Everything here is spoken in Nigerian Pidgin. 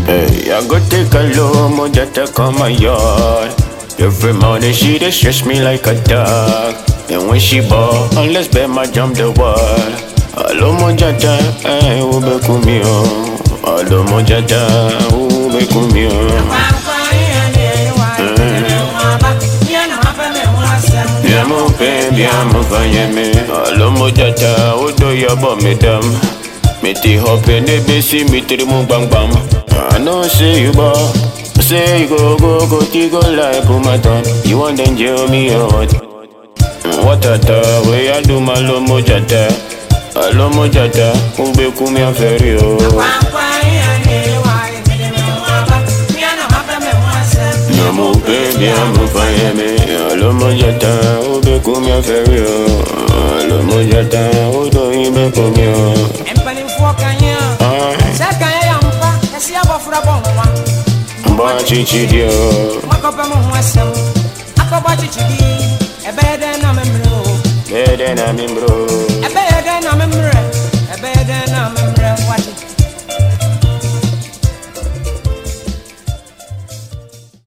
Hey, I go take a low moja take on my yard. Every morning she dey stress me like a dog. And when she ball, unless bet my jump the wall. Alo moja ta, eh, ube kumio. Alo moja ta, ube kumio. Bien mon père, bien mon vanyeme. Alo moja ta, odo yabo me dam. Me ti hope ne besi mi tri mu bang bang. I know say you ball. Say you go go go ti go like Pumaton. You want then jail me or what? What a ta, way I do my lo mojata. Alo mojata, ube kumi aferi o. Bien mon père, bien mon vanyeme. Alo mojata, ube kumi aferi o. Alo mojata, odo ibe kumi o. mpanimfoɔ kanyɛ a Ah, sɛ kanyɛ yɛ mpa ɛsi abɔfra bɔ nwoma mba chichi dio. makɔpɛ mo ho asɛm akɔbɔ kyekyedi ɛbɛyɛ dɛn na memmerɛ o Bede na mi bro.